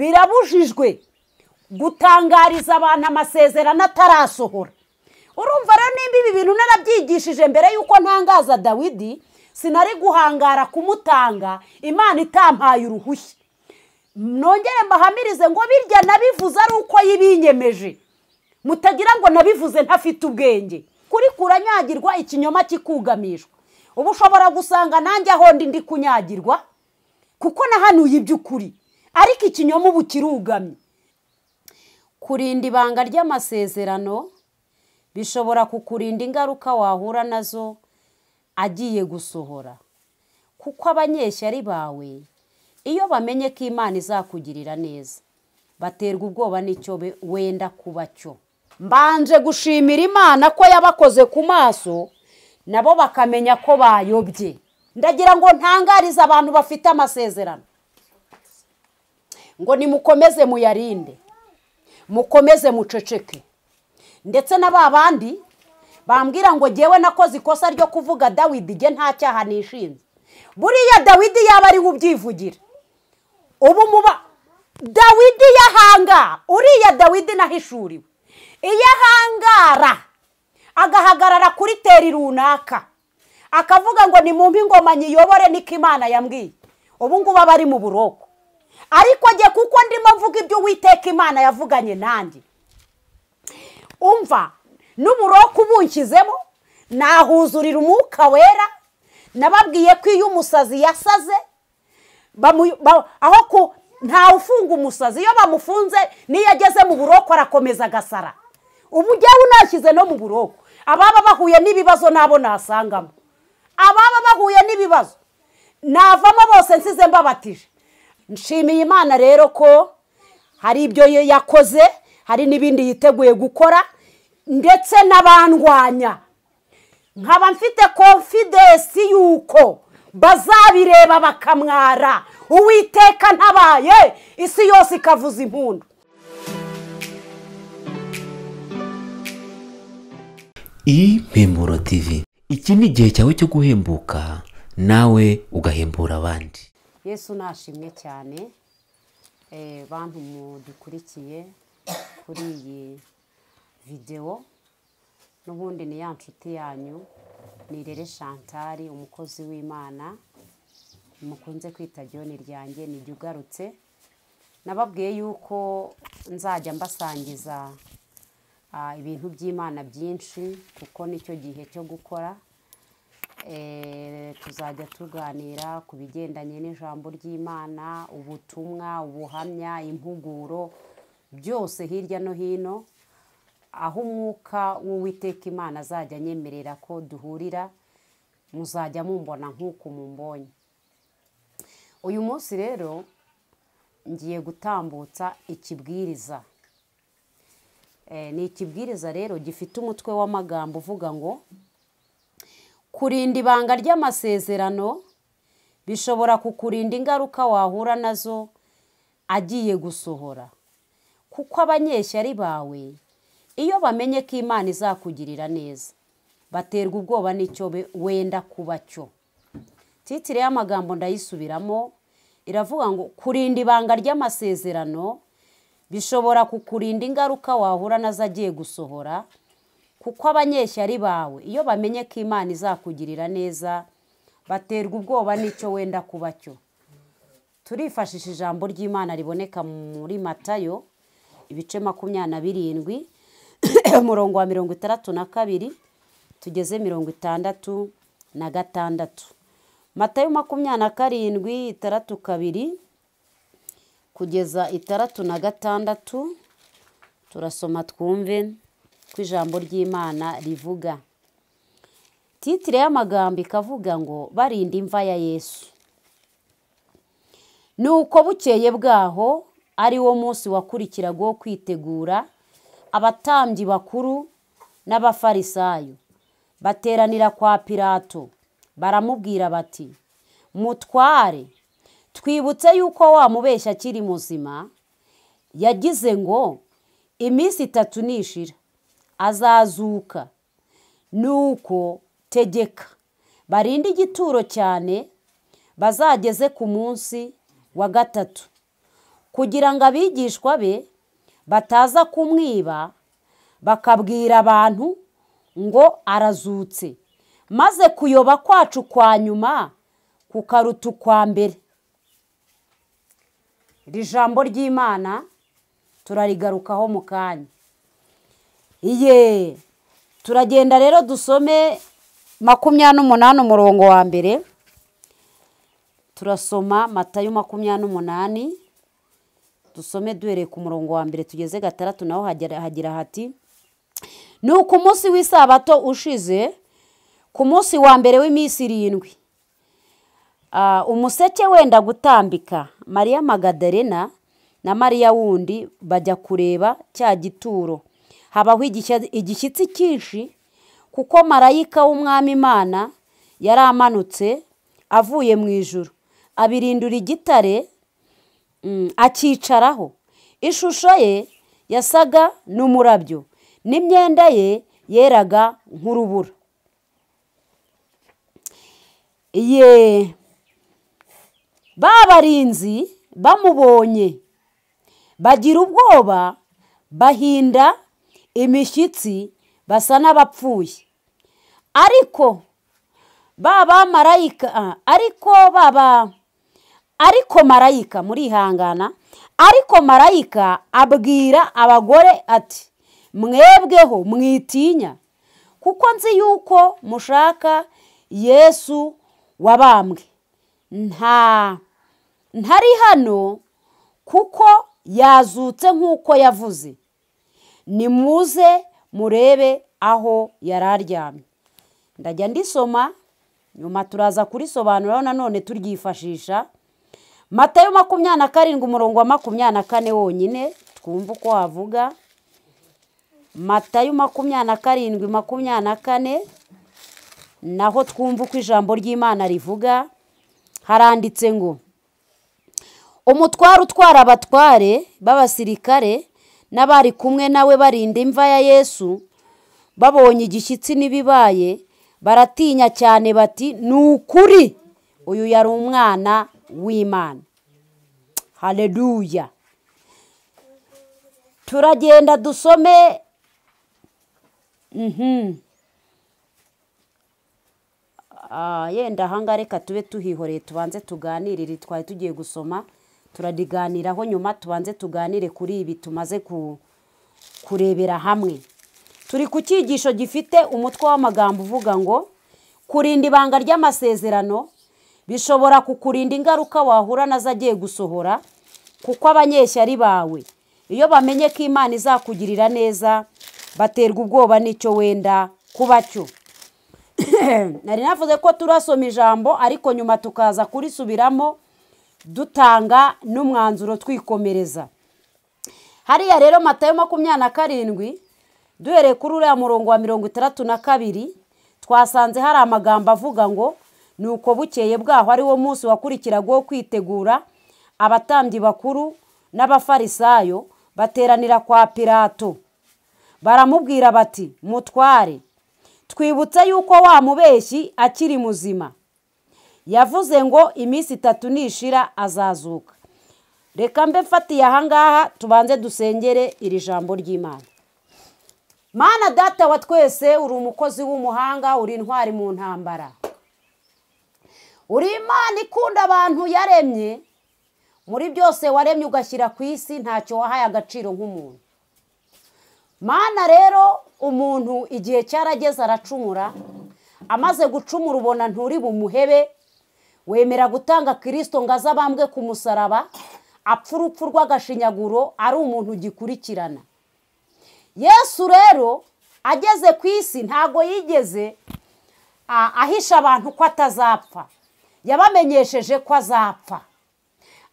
birabujijwe gutangariza abantu amasezerano atarasohora urumva rero nimba ibi bintu narabyigishije mbere y'uko ntangaza dawidi sinari guhangara kumutanga imana itampaye uruhushya nongere mbahamirize ngo birya nabivuze ari uko yibinyemeje mutagira ngo nabivuze ntafite ubwenge kuri kuranyagirwa ikinyoma kikugamishwa ubu ushobora gusanga nanjye aho ndi ndi kunyagirwa kuko nahanuye iby'ukuri ariko ikinyoma ubu kirugamye kurinda ibanga ry'amasezerano bishobora kukurinda ingaruka wahura nazo agiye gusohora kuko abanyeshyari bawe iyo bamenye ko imana izakugirira neza baterwa ubwoba n'icyo wenda kuba cyo mbanje gushimira imana ko yabakoze ku maso nabo bakamenya ko bayobye ndagira ngo ntangarize abantu bafite amasezerano ngo nimukomeze muyarinde mukomeze muceceke ndetse na ba bandi bambwira ngo ngewe nakoze ikosa ryo kuvuga dawidi nge nta cyaha nishinze buriya dawidi yaba ariwe ubyivugira ubu muba dawidi yahangara uriya dawidi nahishuriwe iyo ahangara agahagarara kuri teri runaka akavuga ngo ni mu ingoma nyiyobore niko imana yambwiye ubu ngubu aba ari mu buroko ariko njye kuko ndimo mvuga ibyo uwiteka imana yavuganye nanjye umva n'uburoko ubunshyizemo nahuzurira umwuka wera nababwiye ko iyo umusazi yasaze aho ntawe ufunga umusazi iyo bamufunze n'iyo ageze mu buroko arakomeza agasara ubu njyewe unashyize no mu buroko ababa bahuye n'ibibazo nabo nasangamo ababa bahuye n'ibibazo navamo bose nsize mbabatije nshimiye imana rero ko hari ibyo yakoze hari n'ibindi yiteguye gukora ndetse n'abandwanya nkaba mfite confidence y'uko bazabireba bakamwara uwiteka ntabaye isi yose ikavuza impundu impemburo TV iki ni igihe cyawe cyo guhembuka nawe ugahembura abandi yesu nashimwe cyane bantu mudukurikiye kuri iyi videwo n'ubundi ni ya nshuti yanyu ni rere shantari umukozi w'imana mukunze kwita joni ryanjye nijya ugarutse nababwiye yuko nzajya mbasangiza ibintu by'imana byinshi kuko nicyo gihe cyo gukora tuzajya tuganira ku bigendanye n'ijambo ry'imana ubutumwa ubuhamya impuguro byose hirya no hino aho umwuka w'uwiteka imana azajya anyemerera ko duhurira muzajya mumbona nk'uko mumbonye uyu munsi rero ngiye gutambutsa ikibwiriza ni ikibwiriza rero gifite umutwe w'amagambo uvuga ngo kurinda ibanga ry'amasezerano bishobora kukurinda ingaruka wahura nazo agiye gusohora kuko abanyeshyari bawe iyo bamenye ko imana izakugirira neza baterwa ubwoba n'icyo wenda kuba cyo titire y'amagambo ndayisubiramo iravuga ngo kurinda ibanga ry'amasezerano bishobora kukurinda ingaruka wahura nazo agiye gusohora kuko abanyeshyari bawe iyo bamenye ko imana izakugirira neza baterwa ubwoba n'icyo wenda kuba cyo turifashisha ijambo ry'imana riboneka muri matayo ibice makumyabiri na birindwi umurongo wa mirongo itandatu na kabiri tugeze mirongo itandatu na gatandatu matayo makumyabiri na karindwi itandatu kabiri kugeza itandatu na gatandatu turasoma twumve ko ijambo ry'imana rivuga titire y'amagambo ikavuga ngo barinda imva ya yesu ni uko bukeye bwaho ari wo munsi wakurikiraga wo kwitegura abatambyi bakuru n'abafarisayo bateranira kwa pirato baramubwira bati mutware twibutse yuko wa mubeshya akiri muzima yagize ngo iminsi itatu nishira azazuka nuko tegeka barinde igituro cyane bazageze ku munsi wa gatatu kugira ngo abigishwa be bataza kumwiba bakabwira abantu ngo arazutse maze kuyoba kwacu kwa nyuma kukaruta ukwa mbere iri jambo ry'imana turarigarukaho mu kanya iye turagenda rero dusome makumyabiri n'umunani umurongo wa mbere turasoma matayo makumyabiri n'umunani dusome duhereye ku murongo wa mbere tugeze gatandatu naho hagira hati ni uku munsi w'isabato ushize ku munsi wa mbere w'iminsi irindwi umuseke wenda gutambika mariya magadarena na mariya wundi bajya kureba cya gituro habaho igishyitsi cyinshi kuko marayika w'umwami imana yari amanutse avuye mu ijoro abirindura igitare akicaraho ishusho ye yasaga n'umurabyo n'imyenda ye yeraga nk'urubura ye ba barinzi bamubonye bagira ubwoba bahinda imishyitsi basa n'abapfuye ariko baba marayika ariko baba ariko marayika murihangana ariko marayika abwira abagore ati mwebweho mwitinya kuko nzi yuko mushaka yesu wabambwe nta ntari hano kuko yazutse nk'uko yavuze nimuze murebe aho yari aryamye ndajya ndisoma nyuma turaza kurisobanuraho nanone turyifashisha matayo makumyabiri na karindwi umurongo wa makumyabiri na kane wonyine twumve uko wavuga matayo makumyabiri na karindwi makumyabiri na kane naho twumve uko ijambo ry'imana rivuga haranditse ngo umutware utwara abatware b'abasirikare n'abari kumwe nawe barinda imva ya yesu babonye igishyitsi n'ibibaye baratinya cyane bati ni ukuri uyu yari umwana w'imana hareruya turagenda dusome yenda ahangaha reka tube tuhihoreye tubanze tuganirire twari tugiye gusoma turariganiraho nyuma tubanze tuganire kuri ibi tumaze kurebera hamwe turi ku cyigisho gifite umutwe w'amagambo uvuga ngo kurinda ibanga ry'amasezerano bishobora kukurinda ingaruka wahura nazo agiye gusohora kuko abanyeshyari bawe iyo bamenye ko imana izakugirira neza baterwa ubwoba n'icyo wenda kuba cyo nari navuze ko turasoma ijambo ariko nyuma tukaza kurisubiramo dutanga n'umwanzuro twikomereza hariya rero matayo makumyabiri na karindwi duhereye kuri uriya murongo wa mirongo itandatu na kabiri twasanze hari amagambo avuga ngo ni uko bukeye bwaho ari wo munsi wakurikiragaho kwitegura abatambyi bakuru n'abafarisayo bateranira kwa pirato baramubwira bati mutware twibutse yuko wa mubeshyi akiri muzima yavuze ngo iminsi itatu nishira azazuka reka mbe mfatiye ahangaha tubanze dusengere iri jambo ry'imana mana data wa twese uri umukozi w'umuhanga uri intwari mu ntambara uri imana ikunda abantu yaremye muri byose waremye ugashyira ku isi ntacyo wahaye agaciro nk'umuntu mana rero umuntu igihe cyarageze aracumura amaze gucumura ubona nturi bumuhebe wemera gutanga kirisito ngo aze abambwe ku musaraba apfa urupfu rw'agashinyaguro ari umuntu ugikurikirana yesu rero ageze ku isi ntago yigeze ahisha abantu ko atazapfa yabamenyesheje ko azapfa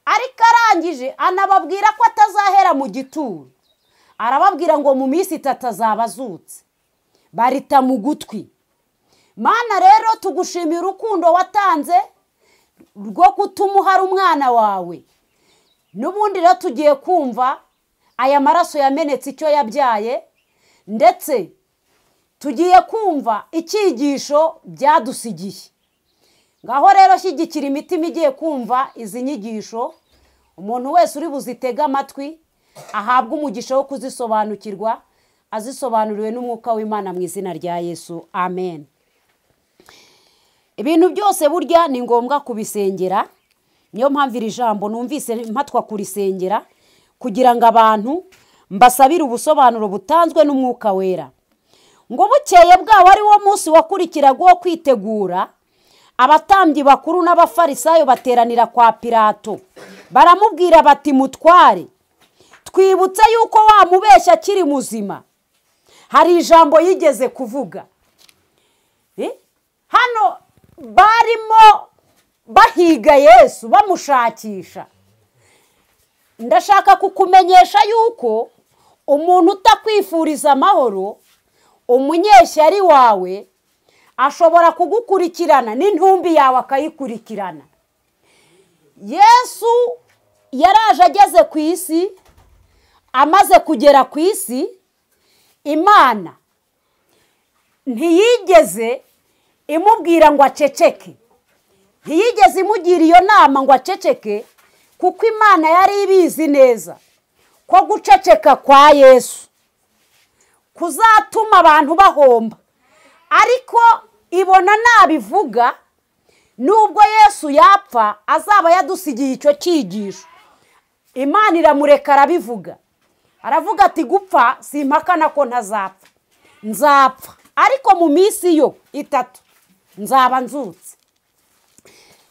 ariko arangije anababwira ko atazahera mu gituro arababwira ngo mu minsi itatu azaba azutse barita mu gutwi mana rero tugushimira urukundo watanze rwo kutuma uhari umwana wawe n'ubundi rero tugiye kumva aya maraso yamenetse icyo yabyaye ndetse tugiye kumva icyigisho byadusigiye ngaho rero shyigikira imitima igiye kumva izi nyigisho umuntu wese uri buzitege amatwi ahabwe umugisha wo kuzisobanukirwa azisobanuriwe n'umwuka w'imana mu izina rya yesu amen ibintu byose burya ni ngombwa kubisengera niyo mpamvu iri jambo numvise mpatwa kurisengera kugira ngo abantu mbasabire ubusobanuro butanzwe n'umwuka wera ngo bukeye bwabo ari wo munsi wakurikiraga uwo kwitegura abatambyi bakuru n'abafarisayo bateranira kwa pirato baramubwira bati mutware twibutse yuko wamubeshya akiri muzima hari ijambo yigeze kuvuga hano barimo bahiga yesu bamushakisha ndashaka kukumenyesha yuko umuntu utakwifuriza amahoro umunyeshyari wawe ashobora kugukurikirana n'intumbi yawe akayikurikirana yesu yaraje ageze ku isi amaze kugera ku isi imana ntiyigeze imubwira ngo aceceke ntiyigeze imugira iyo nama ngo aceceke kuko imana yari ibizi neza ko guceceka kwa yesu kuzatuma abantu bahomba ariko ibona nabivuga nubwo yesu yapfa azaba yadusigiye icyo cyigisho imana iramureka arabivuga aravuga ati gupfa si impakana ko ntazapfa nzapfa ariko mu minsi yo itatu nzaba nzutse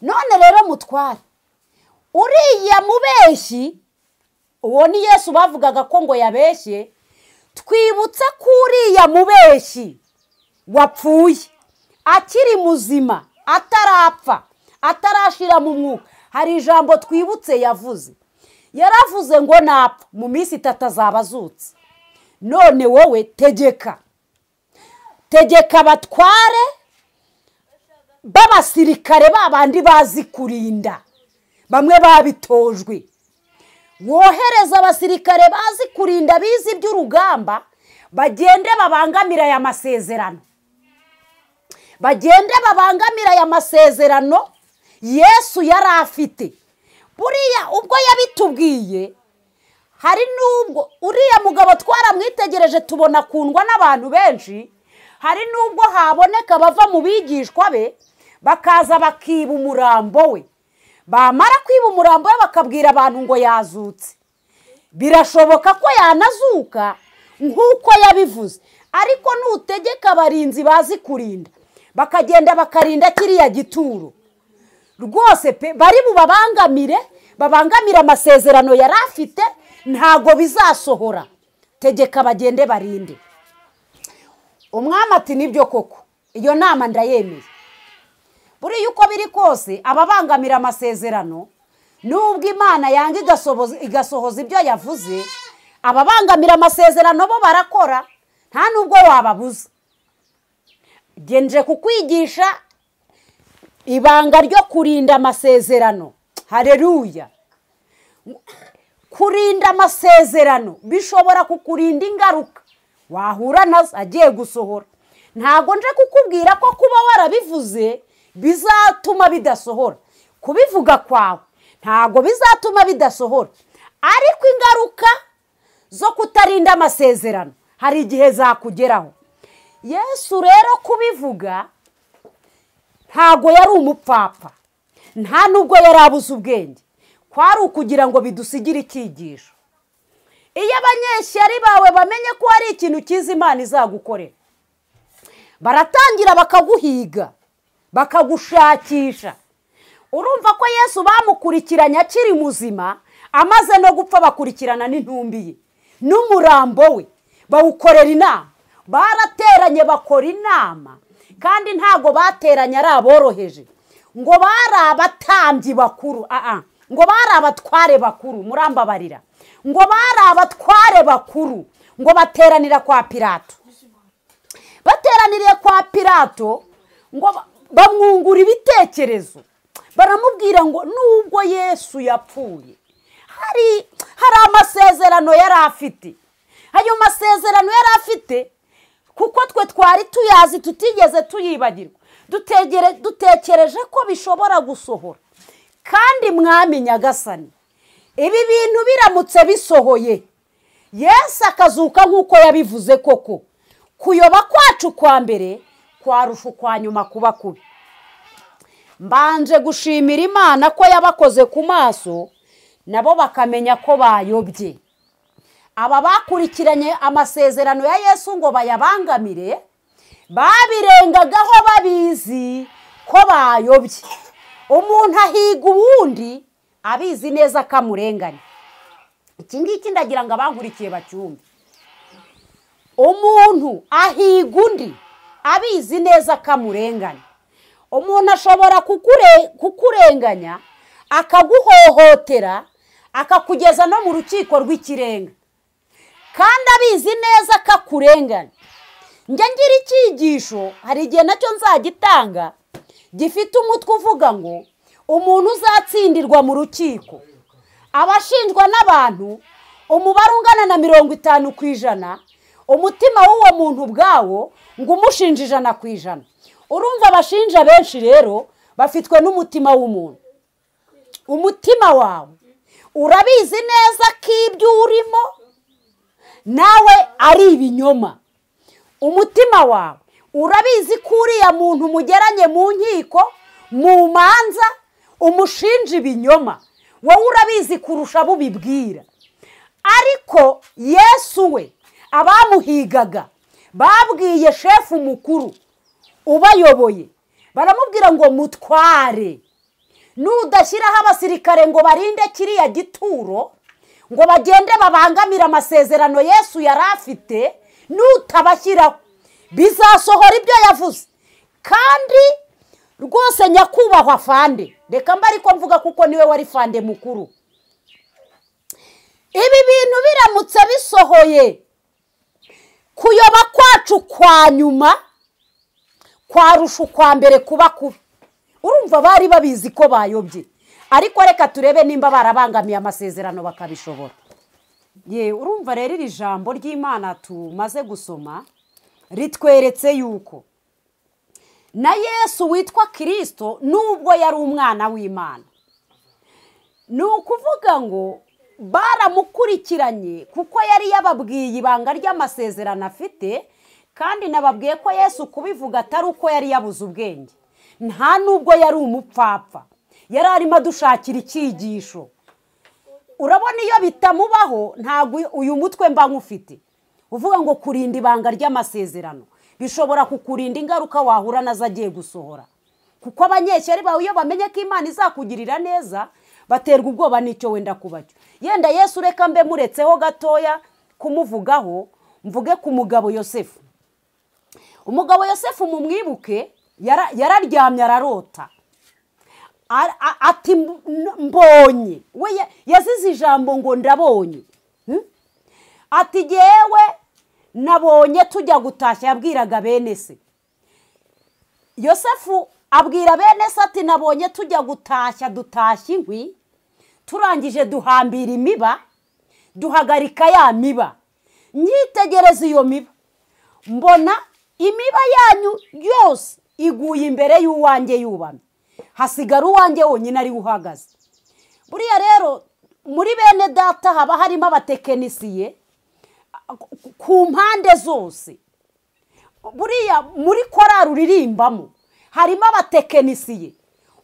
none rero mutware uriya mubeshyi uwo ni yesu bavugaga ko ngo yabeshye twibutsa ko uriya mubeshyi wapfuye akiri muzima atarapfa atarashira mu mwuka hari ijambo twibutse yavuze yaravuze ngo napfa mu minsi itatu azaba azutse none wowe tegeka tegeka abatware b'abasirikare babandi bazi kurinda bamwe babitojwe wohereza abasirikare bazi kurinda bize iby'urugamba bagende babangamira aya masezerano bagende babangamira aya masezerano yesu yari afite buriya ubwo yabitubwiye hari n'ubwo uriya mugabo twaramwitegereje tubona akundwa n'abantu benshi hari n'ubwo haboneka bava mu bigishwa be bakaza bakiba umurambo we bamara kwiba umurambo we bakabwira abantu ngo yazutse birashoboka ko yanazuka nk'uko yabivuze ariko nutegeka abarinzi bazi kurinda bakagenda bakarinda kiriya gituro rwose pe bari bubabangamire babangamire amasezerano yari afite ntago bizasohora tegeka bagende barinde umwami ati nibyo koko iyo nama ndayemeye buriya uko biri kose ababangamira amasezerano nubwo imana yanga igasohoza ibyo yavuze ababangamira amasezerano bo barakora nta nubwo wababuza genje kukwigisha ibanga ryo kurinda amasezerano hareruya kurinda amasezerano bishobora kukurinda ingaruka wahura nazo agiye gusohora ntabwo nje kukubwira ko kuba warabivuze bizatuma bidasohora kubivuga kwawe ntabwo bizatuma bidasohora ariko ingaruka zo kutarinda amasezerano hari igihe zakugeraho yesu rero kubivuga ntabwo yari umupfapfa nta nubwo yari abuze ubwenge kwari ukugira ngo bidusigire icyigisho iyo abanyeshyari bawe bamenye ko hari ikintu cyiza imana izagukorera baratangira bakaguhiga bakagushakisha urumva ko yesu bamukurikiranye akiri muzima amaze no gupfa bakurikirana n'intumbi ye n'umurambo we bawukorera inama barateranye bakora inama kandi ntago bateranye ari aboroheje ngo bari abatambyi bakuru ngo bari abatware bakuru murambabarira ngo bari abatware bakuru ngo bateranira kwa pirato bateraniriye kwa pirato ngo bamwungura ibitekerezo baramubwira ngo nubwo yesu yapfuye hari hari amasezerano yari afite ayo masezerano yari afite kuko twe twari tuyazi tutigeze tuyibagirwa dutekereje ko bishobora gusohora kandi mwami nyagasani ibi bintu biramutse bisohoye yesu akazuka nk'uko yabivuze koko kuyoba kwacu kwa mbere kwarusha ukwa nyuma kuba kubi mbanje gushimira imana ko yabakoze ku maso nabo bakamenya ko bayobye aba bakurikiranye amasezerano ya yesu ngo bayabangamire babirengagaho babizi ko bayobye umuntu ahiga uwundi abizi neza ko amurenganya iki ngiki ndagira ngo abankurikiye bacyumve umuntu ahiga undi abizi neza ko amurenganya umuntu ashobora kukurenganya akaguhohotera akakugeza no mu rukiko rw'ikirenga kandi abizi neza ko akurenganya njya ngira icyigisho hari igihe nacyo nzagitanga gifite umutwe uvuga ngo umuntu uzatsindirwa mu rukiko abashinjwa n'abantu umubare ungana na mirongo itanu ku ijana umutima w'uwo muntu ubwawo ngo umushinje ijana ku ijana urumva abashinja benshi rero bafitwe n'umutima w'umuntu umutima wawe urabizi neza ko ibyo urimo nawe ari ibinyoma umutima wawe urabizi ko uriya muntu mugeranye mu nkiko mu manza umushinja ibinyoma wowe urabizi kurusha abo ubibwira ariko yesu we abamuhigaga babwiye shefu mukuru ubayoboye baramubwira ngo mutware nudashyiraho abasirikare ngo barinde kiriya gituro ngo bagende babangamire amasezerano yesu yari afite nutabashyiraho bizasohora ibyo yavuze kandi rwose nyakubahwa fande reka mba ariko mvuga kuko niwe wari fande mukuru ibi bintu biramutse bisohoye kuyoba kwacu kwa nyuma kwarusha ukwa mbere kuba kubi urumva bari babizi ko bayobye ariko reka turebe nimba barabangamiye amasezerano bakabishobora ye urumva rero iri jambo ry'imana tumaze gusoma ritweretse yuko na yesu witwa kirisito nubwo yari umwana w'imana ni ukuvuga ngo baramukurikiranye kuko yari yababwiye ibanga ry'amasezerano afite kandi nababwiye ko yesu kubivuga atari uko yari yabuze ubwenge nta nubwo yari umupfapfa yari arimo adushakira icyigisho urabona iyo bitamubaho ntabwo uyu mutwe mba nk'ufite uvuga ngo kurinda ibanga ry'amasezerano bishobora kukurinda ingaruka wahura nazo agiye gusohora kuko abanyeshyari bawe iyo bamenye ko imana izakugirira neza baterwa ubwoba n'icyo wenda kuba cyo yenda yesu ureka mbe muretseho gatoya kumuvugaho mvuge ku mugabo yosefu umugabo yosefu mu mwibuke yararyamye ararota ati mbonye we yazize ijambo ngo ndabonye ati yewe nabonye tujya gutashya yabwiraga bene se yosefu abwira bene se ati nabonye tujya gutashya dutashya inkwi turangije duhambira imiba duhagarika ya miba nyitegereza iyo miba mbona imiba yanyu yose iguye imbere y'uwanjye yubamye hasigara uwanjye wonyine ariwe uhagaze buriya rero muri bene data haba harimo abatekinisiye ku mpande zose buriya muri korari uririmbamo harimo abatekinisiye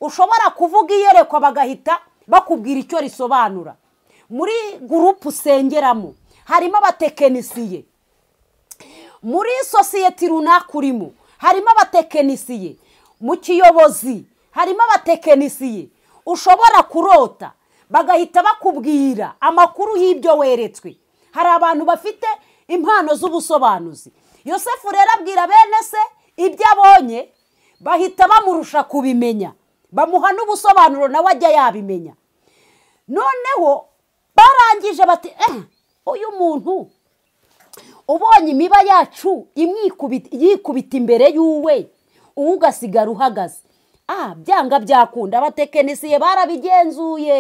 ushobora kuvuga iyerekwa bagahita bakubwira icyo risobanura muri gurupe usengeramo harimo abatekinisiye muri sosiyete runaka urimo harimo abatekinisiye mu kiyobozi harimo abatekinisiye ushobora kurota bagahita bakubwira amakuru y'ibyo weretswe hari abantu bafite impano z'ubusobanuzi yosefu rero abwira bene se ibyo abonye bahita bamurusha kubimenya bamuha n'ubusobanuro nawe ajya yabimenya noneho barangije bati eee uyu muntu ubonye imiba yacu yikubita imbere y'uwe uwo ugasigara uhagaze ah byanga byakunda abatekinisiye barabigenzuye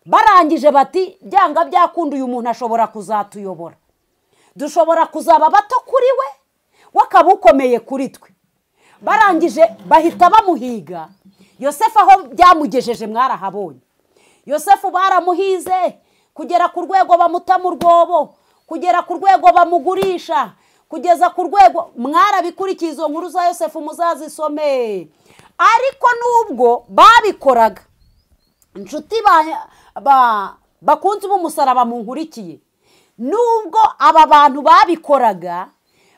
barangije bati byanga byakunda uyu muntu ashobora kuzatuyobora dushobora kuzaba bato kuri we we akaba ukomeye kuri twe barangije bahita bamuhiga yosefu aho byamugejeje mwarahabonye yosefu baramuhize kugera ku rwego bamuta mu rwobo kugera ku rwego bamugurisha kugeza ku rwego mwarabikurikiye izo nkuru za yosefu muzazisome ariko nubwo babikoraga inshuti bakunze b'umusaraba munkurikiye nubwo aba bantu babikoraga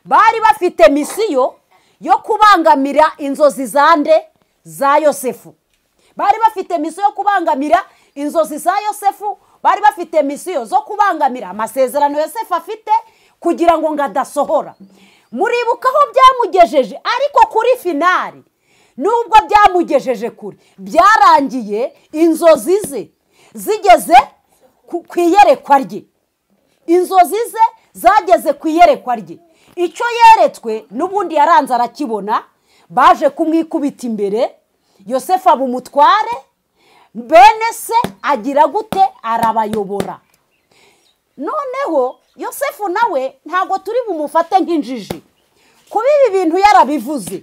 bari bafite misiyo yo kubangamira inzozi zande za yosefu bari bafite misiyo yo kubangamira inzozi za yosefu bari bafite misiyo zo kubangamira amasezerano yosefu afite kugira ngo ngo adasohora muribuka aho byamugejeje ariko kuri finari nubwo byamugejeje kure byarangiye inzozi ze zigeze ku iyerekwa rye inzozi ze zageze ku iyerekwa rye icyo yeretswe n'ubundi yaranze arakibona baje kumwikubita imbere yosefu aba umutware bene se agira gute arabayobora noneho yosefu nawe ntabwo turi bumufate nk'injiji kuba ibi bintu yarabivuze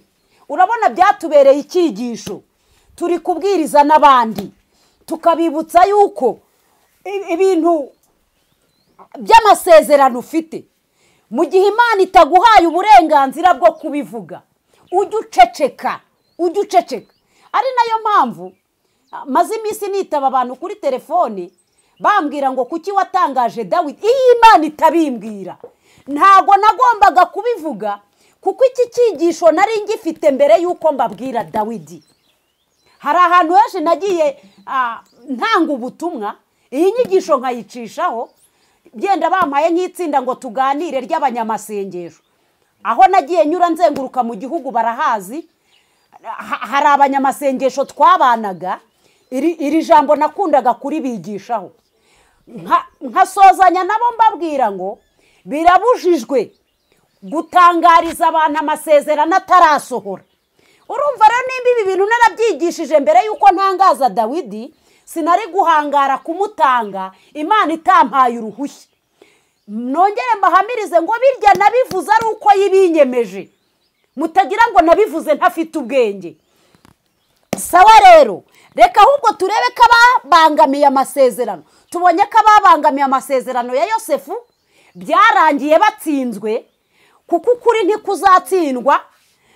urabona byatubereye icyigisho turi kubwiriza n'abandi tukabibutsa yuko ibintu by'amasezerano ufite mu gihe imana itaguhaye uburenganzira bwo kubivuga ujya uceceka ujya uceceka ari nayo mpamvu maze iminsi nitaba abantu kuri telefoni bambwira ngo kuki watangaje dawidi iyo imana itabimbwira ntabwo nagombaga kubivuga kuko iki cyigisho nari ngifite mbere y'uko mbabwira dawidi hari ahantu henshi nagiye ntanga ubutumwa iyi nyigisho nkayicishaho genda bampaye nk'itsinda ngo tuganire ry'abanyamasengesho aho nagiye nyura nzenguruka mu gihugu barahazi hari abanyamasengesho twabanaga iri jambo nakundaga kuribigishaho nkasozanya nabo mbabwira ngo birabujijwe gutangariza abantu amasezerano atarasohora urumva rero nimba ibi bintu narabyigishije mbere y'uko ntangaza dawidi sinari guhangara kumutanga imana itampaye uruhushya nongere mbahamirize ngo birya nabivuze ari uko yibinyemeje mutagira ngo nabivuze ntafite ubwenge sawa rero reka ahubwo turebe ko ababangamiye amasezerano tubonye ko ababangamiye amasezerano ya yosefu byarangiye batsinzwe kuko ukuri ntikuzatsindwa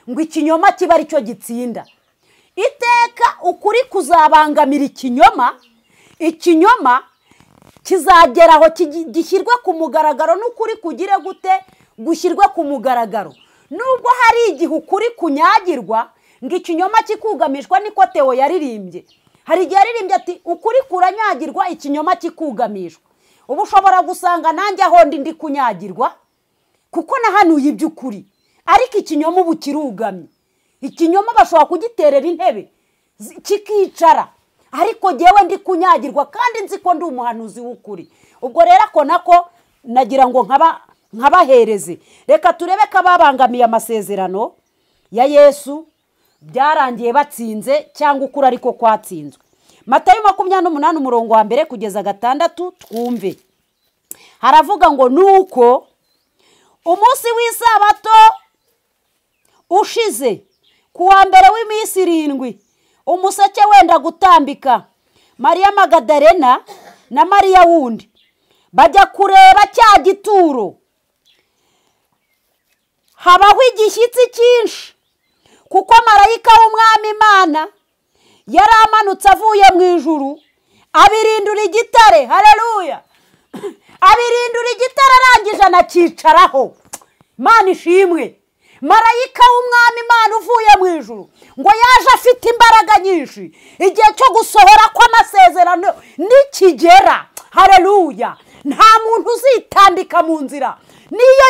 ngo ikinyoma kiba aricyo gitsinda iteka ukuri kuzabangamira ikinyoma ikinyoma kizagera aho gishyirwe ku mugaragaro n'ukuri kugire gute gushyirwe ku mugaragaro nubwo hari igihe ukuri kunyagirwa ngo ikinyoma kikugamishwa niko tewo yaririmbye hari igihe yaririmbye ati ukuri kuranyagirwa ikinyoma kikugamishwa uba ushobora gusanga nanjye aho ndi ndi kunyagirwa kuko nahanuye iby'ukuri ariko ikinyoma ubu kirugamye ikinyoma bashobora kugiterera intebe kikicara ariko ngewe ndi kunyagirwa kandi nzi ko ndi umuhanuzi w'ukuri ubwo rero ako nako nagira ngo nkabahereze reka turebe ko ababangamiye amasezerano ya yesu byarangiye batsinze cyangwa ukuri ariko kwatsinzwe matayo makumyabiri n'umunani umurongo wa mbere kugeza gatandatu twumve haravuga ngo nuko umunsi w'isabato ushize ku wa mbere w'iminsi irindwi umuseke wenda gutambika mariya magadarena na mariya wundi bajya kureba cya gituro habaho igishyitsi cyinshi kuko marayika w'umwami imana yari amanutse avuye mu ijuru abirindura igitare hareruya abirindura igitare arangije anacyicaraho imana ishimwe marayika w'umwami imana uvuye mu ijuru ngo yaje afite imbaraga nyinshi igihe cyo gusohora kw'amasezerano nikigera hareruya nta muntu uzitambika mu nzira niyo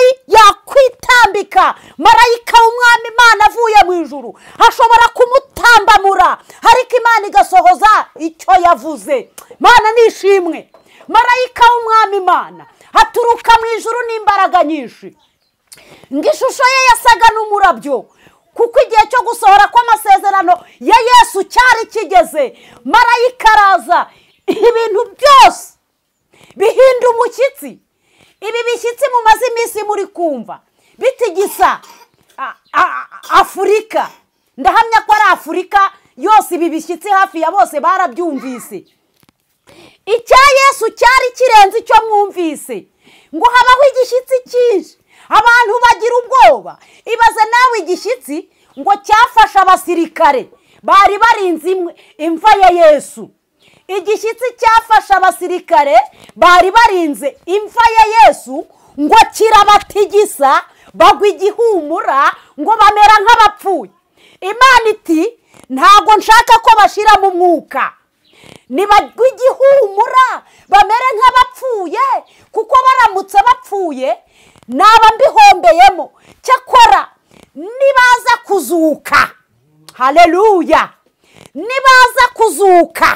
yakwitambika marayika w'umwami imana avuye mu ijuru ashobora kumutambamura ariko imana igasohoza icyo yavuze imana nishimwe marayika w'umwami imana aturuka mu ijuru n'imbaraga nyinshi ngo ishusho ye yasaga n'umurabyo kuko igihe cyo gusohora kw'amasezerano ya yesu cyari kigeze marayika araza ibintu byose bihinda umushyitsi ibi bishyitsi mumaze iminsi muri kumva bitigisa afurika ndahamya ko ari afurika yose ibi bishyitsi hafi ya bose barabyumvise icya yesu cyari kirenze icyo mwumvise ngo habaho igishyitsi cyinshi abantu bagira ubwoba ibaze nawe igishyitsi ngo cyafashe abasirikare bari barinze imwe- imva ya yesu igishyitsi cyafashe abasirikare bari barinze imva ya yesu ngo kirabatigisa bagwa igihumura ngo bamera nk'abapfuye imana iti ntabwo nshaka ko bashira mu mwuka nibagwa igihumura bamere nk'abapfuye kuko baramutse bapfuye naba mbihombeyemo cyakora nibaza kuzuka hareruya nibaza kuzuka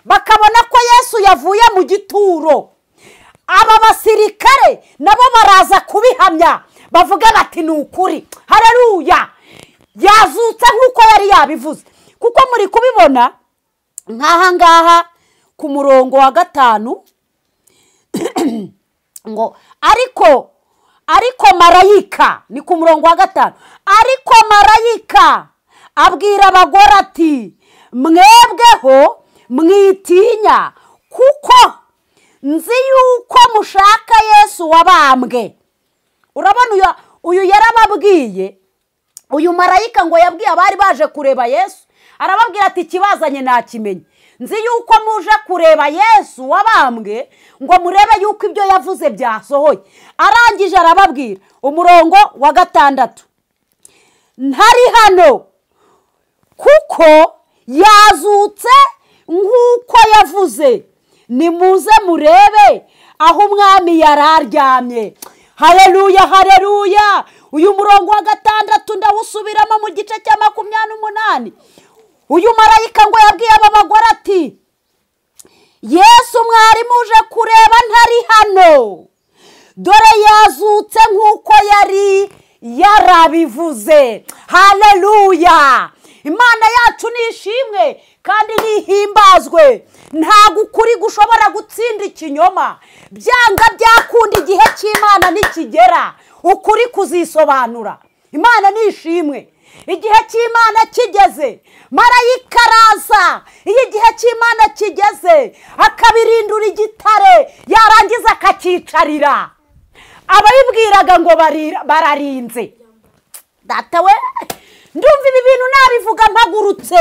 bakabona ko yesu yavuye mu gituro aba basirikare nabo baraza kubihamya bavuga bati ni ukuri hareruya yazutse nk'uko yari yabivuze kuko muri kubibona nk'aha ngaha ku murongo wa gatanu ngo ariko ariko marayika ni ku murongo wa gatanu ariko marayika abwira abagore ati mwebweho mwitinya kuko nzi yuko mushaka yesu wabambwe urabona uyu- uyu yarababwiye uyu marayika ngo yabwiye abari baje kureba yesu arababwira ati ikibazanye nakimenye nzi yuko muje kureba yesu wabambwe ngo murebe yuko ibyo yavuze byasohoye arangije arababwira umurongo wa gatandatu ntari hano kuko yazutse nk'uko yavuze nimuze murebe aho umwami yari aryamye hareruya hareruya uyu murongo wa gatandatu ndawusubiramo mu gice cya makumyabiri n'umunani uyu marayika ngo yabwiye aba bagore ati yesu mwarimu uje kureba ntari hano dore yazutse nk'uko yari yarabivuze hareruya imana yacu nishimwe kandi nihimbazwe ntabwo ukuri gushobora gutsinda ikinyoma byanga byakunda igihe cy'imana nikigera ukuri kuzisobanura imana nishimwe igihe cy'imana kigeze marayika araza iyo igihe cy'imana kigeze akabirindura igitare yarangiza akakicarira abayibwiraga ngo barira- bararinze data we ndumva ibi bintu nabivuga mpagurutse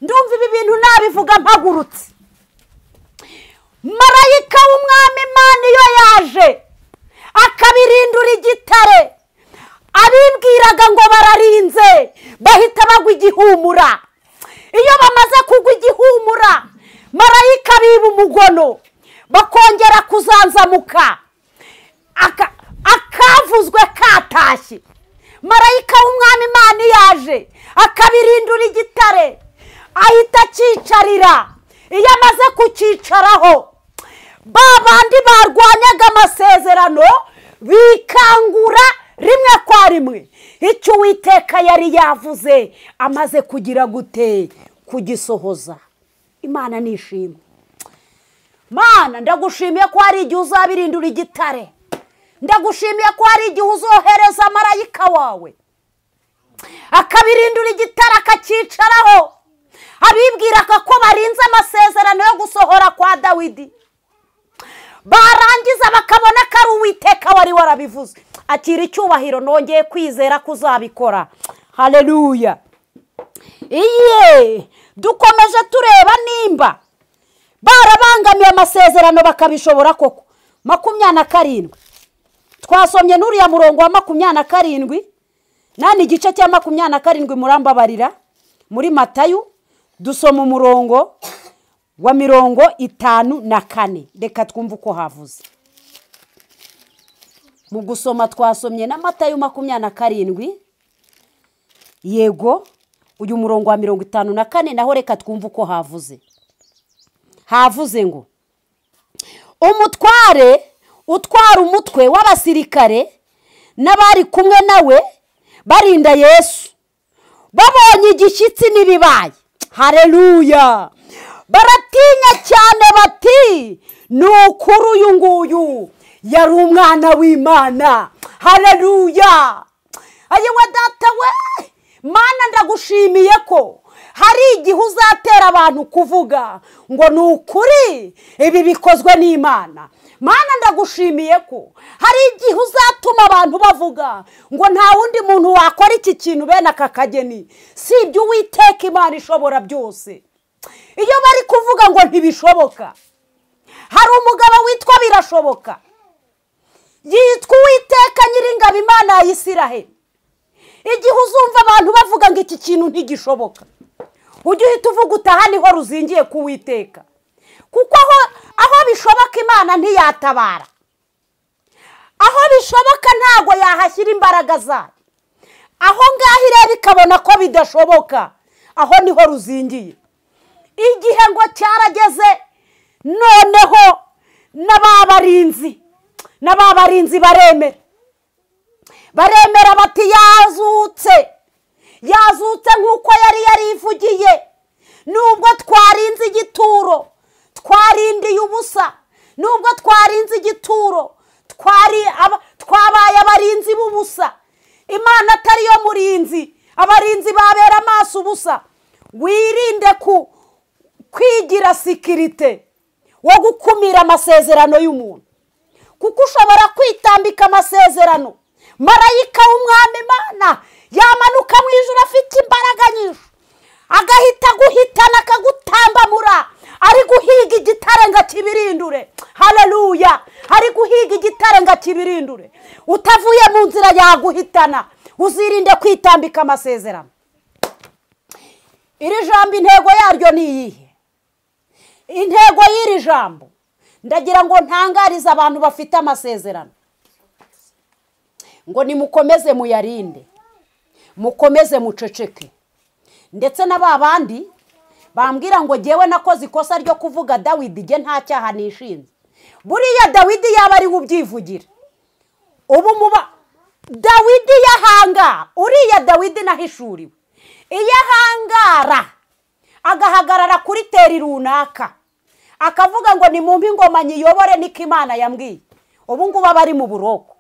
ndumva ibi bintu nabivuga mpagurutse marayika w'umwami imana iyo yaje akabirindura igitare abibwiraga ngo bararinze bahita bagwa igihumura iyo bamaze kugwa igihumura marayika biba umugono bakongera kuzanzamuka aka- akavuzwe katashye marayika w'umwami imana yaje akabirindura igitare ahita akicarira iyo amaze kucyicaraho ba bandi barwanyaga amasezerano bikangura rimwe kwa rimwe icyo uwiteka yari yavuze amaze kugira gute kugisohoza imana nishimwe mana ndagushimiye ko hari igihe uzabirindura igitare ndagushimiye ko hari igihe uzohereza marayika wawe akabirindura igitare akacyicaraho abibwiraga ko barinze amasezerano yo gusohora kwa dawidi barangiza bakabona ko ari uwiteka wari warabivuze akira icyubahiro nongeye kwizera ko uzabikora hareruya iye dukomeje tureba nimba barabangamiye amasezerano bakabishobora koko makumyabiri na karindwi twasomye n'uriya murongo wa makumyabiri na karindwi nani igice cya makumyabiri na karindwi murambabarira muri matayu dusoma umurongo wa mirongo itanu na kane reka twumve uko havuze mu gusoma twasomye na matayu makumyabiri na karindwi yego uyu murongo wa mirongo itanu na kane naho reka twumve uko havuze havuze ngo umutware utwara umutwe w'abasirikare n'abari kumwe nawe barinda yesu babonye igishyitsi n'ibibaye hareruya baratinya cyane bati ni ukuri uyu nguyu yari umwana w'imana hareruya ayiwe data we mana ndagushimiye ko hari igihe uzatera abantu kuvuga ngo ni ukuri ibi bikozwe n'imana mana ndagushimiye ko hari igihe uzatuma abantu bavuga ngo nta wundi muntu wakora iki kintu bene aka kageni si ibyo uwiteka imana ishobora byose iyo bari kuvuga ngo ntibishoboka hari umugabo witwa birashoboka yitwa uwiteka nyiringabo imana ya isiraheli igihe uzumva abantu bavuga ngo iki kintu ntigishoboka ujye uhita uvuga utaha niho ruzingiye kuwiteka kuko aho aho bishoboka imana ntiyatabara aho bishoboka ntabwo yahashyira imbaraga zayo aho ngaho ireba ikabona ko bidashoboka aho niho ruzingiye igihe ngo cyarageze noneho na ba barinzi na ba barinzi baremera baremera bati yazutse yazutse nk'uko yari yarivugiye nubwo twarinze igituro twarindiye ubusa nubwo twarinze igituro twabaye abarinzi b'ubusa imana atariyo murinzi abarinzi babera amaso ubusa wirinde ku kwigira sikirite wo gukumira amasezerano y'umuntu kuko ushobora kwitambika amasezerano marayika w'umwami imana yamanuka mu ijoro afite imbaraga nyinshi agahita aguhitana akagutambamura ari guhiga igitare ngo akibirindure hararuya ari guhiga igitare ngo akibirindure utavuye mu nzira yaguhitana uzirinde kwitambika amasezerano iri jambo intego yaryo ni iyihe intego y'iri jambo ndagira ngo ntangarize abantu bafite amasezerano ngo nimukomeze muyarinde mukomeze muceceke ndetse na ba bandi bambwira ngo ngewe nakoze ikosa ryo kuvuga dawidi nge nta cyaha nishinze buriya dawidi yaba ari ubyivugira ubu muba dawidi yahangara uriya dawidi nahishuriwe iyo ahangara agahagarara kuri teri runaka akavuga ngo ni mu ingoma nyiyobore niko imana yambwiye ubu ngubu aba ari mu buroko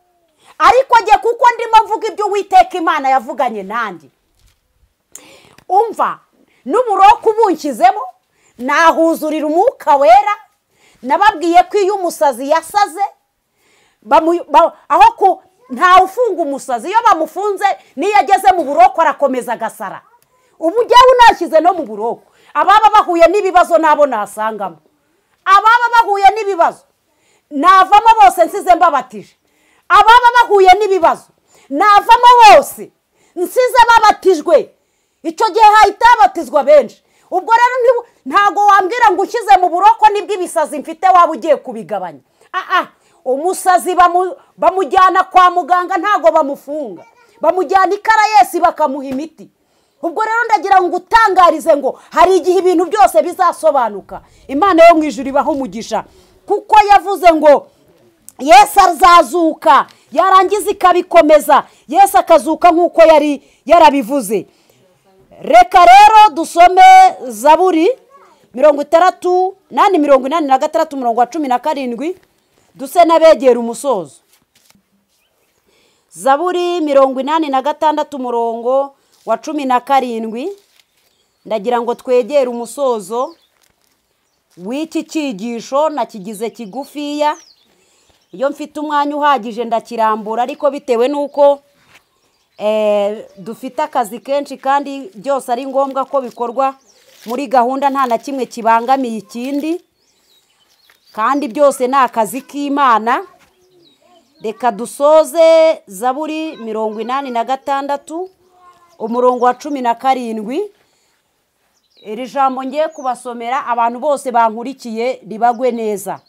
ariko njye kuko ndimo mvuga ibyo uwiteka imana yavuganye nanjye umva n'uburoku ubunshyizemo nahuzurira umwuka wera nababwiye ko iyo umusazi yasaze aho ntawe ufunga umusazi iyo bamufunze niyo ageze mu buroko arakomeza agasara ubu ujyawe unashyize no mu buroko ababa bahuye n'ibibazo nabo nasangamo ababa bahuye n'ibibazo navamo bose nsize mbabatije ababa bahuye n'ibibazo navamo bose nsize babatijwe icyo gihe hahita habatizwa benshi ubwo rero ntabwo wambwira ngo ushyize mu buroko nibwo ibisazi mfite waba ugiye kubigabanya aha umusazi bamujyana kwa muganga ntabwo bamufunga bamujyana i karayesi bakamuha imiti ubwo rero ndagira ngo utangarize ngo hari igihe ibintu byose bizasobanuka imana yo mu ijoro ibaho umugisha kuko yavuze ngo yesu azazuka yarangiza ikabikomeza yesu akazuka nk'uko yari yarabivuze reka rero dusome zaburi mirongo itandatu nani mirongo inani na gatandatu mirongo wa cumi na karindwi duse n'abegera umusozo zaburi mirongo inani na gatandatu umurongo wa cumi na karindwi ndagira ngo twegere umusozo w'iki cyigisho nakigize kigufiya iyo mfite umwanya uhagije ndakirambura ariko bitewe n'uko dufite akazi kenshi kandi byose ari ngombwa ko bikorwa muri gahunda nta na kimwe kibangamiye ikindi kandi byose ni akazi k'imana reka dusoze zaburi mirongo inani na gatandatu umurongo wa cumi na karindwi iri jambo ngiye kubasomera abantu bose bankurikiye ribagwe neza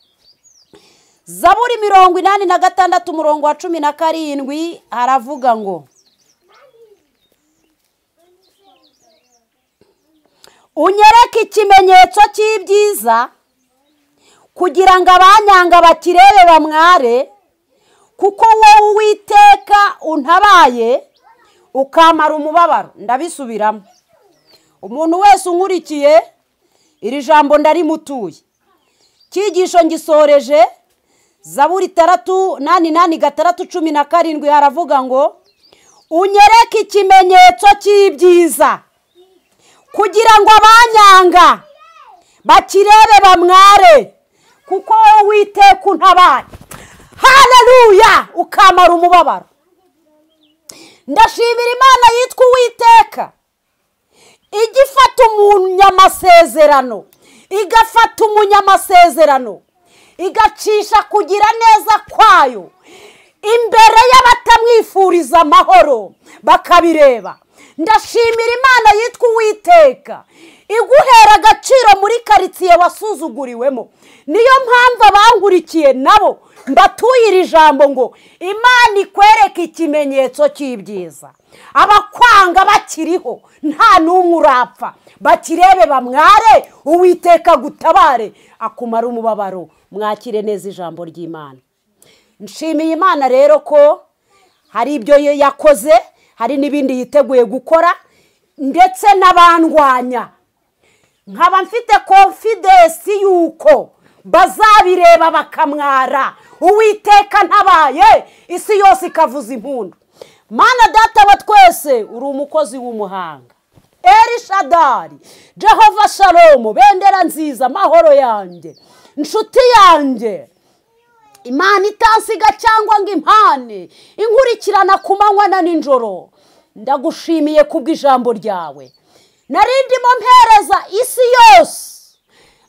zaburi mirongo inani na gatandatu umurongo wa cumi na karindwi haravuga ngo unyereke ikimenyetso cy'ibyiza kugira ngo abanyanga bakirebe bamware kuko wowe uwiteka untabaye ukamara umubabaro ndabisubiramo umuntu wese unkurikiye iri jambo ndarimutuye cyigisho ngisoreje zaburi itandatu nani nani gatandatu cumi na karindwi haravuga ngo unyereke ikimenyetso cy'ibyiza kugira ngo abanyanga bakirebe bamware kuko wowe witeka untabaye hareruya ukamara umubabaro ndashimira imana yitwa uwiteka ijya ifata umunyamasezerano igafata umunyamasezerano igacisha kugira neza kwayo imbere y'abatamwifuriza amahoro bakabireba ndashimira imana yitwa uwiteka iguhera agaciro muri karitsiye wasuzuguriwemo niyo mpamvu abangurikiye nabo mbatuye iri jambo ngo imana ikwereke ikimenyetso cy'ibyiza abakwanga bakiriho nta n'umwe urapfa bakirebe bamware uwiteka gutabare akumara umubabaro mwakire neza ijambo ry'imana nshimiye imana rero ko hari ibyo yakoze hari n'ibindi yiteguye gukora ndetse n'abandwanya nkaba mfite konfidensi y'uko bazabireba bakamwara uwiteka ntabaye isi yose ikavuza impundu mana data wa twese uri umukozi w'umuhanga erishadari jehova shalomu bendera nziza amahoro yanjye inshuti yanjye imana itansiga cyangwa ngo impane inkurikirana ku manywa na nijoro ndagushimiye kubw'ijambo ryawe narindimo mpereza isi yose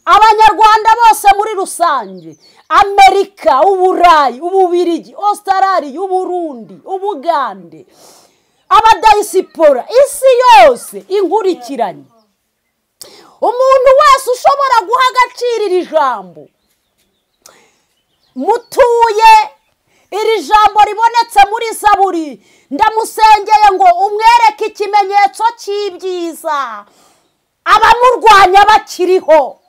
abanyarwanda bose muri rusange amerika uburayi ububirigi ositarari uburundi ubugande abadayisipora isi yose inkurikiranye umuntu wese ushobora guha agaciro iri jambo mutuye iri jambo ribonetse muri saburi ndamusengeye ngo umwereke ikimenyetso cy'ibyiza abamurwanya bakiriho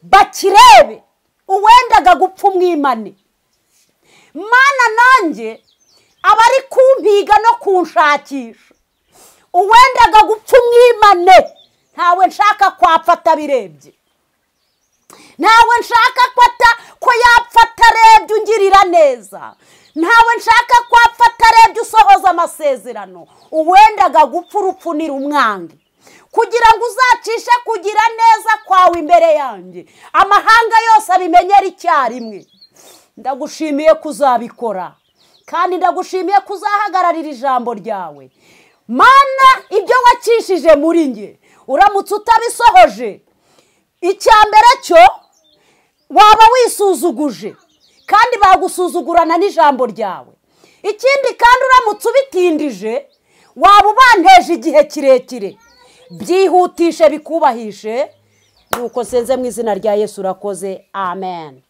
bakirebe uwendaga gupfa umwimane mana nanjye abari kumpiga no kunshakisha uwendaga gupfa umwimane ntawe nshaka kwapfa atabirebye ntawe nshaka ko yapfa atarebye ungirira neza ntawe nshaka ko apfa atarebye usohoza amasezerano uwendaga gupfa urupfunira umwange kugira ngo uzacishe kugira neza kwawe imbere yanjye amahanga yose abimenyera icyarimwe ndagushimiye ko uzabikora kandi ndagushimiye ko uzahagararira ijambo ryawe mana ibyo wacishije muri nge uramutse utabisohoje icya mbere cyo waba wisuzuguje kandi bagusuzugurana n'ijambo ryawe ikindi kandi uramutse ubitindije waba ubanteje igihe kirekire byihutishe bikubahishe nuko senze mu izina rya yesu urakoze amen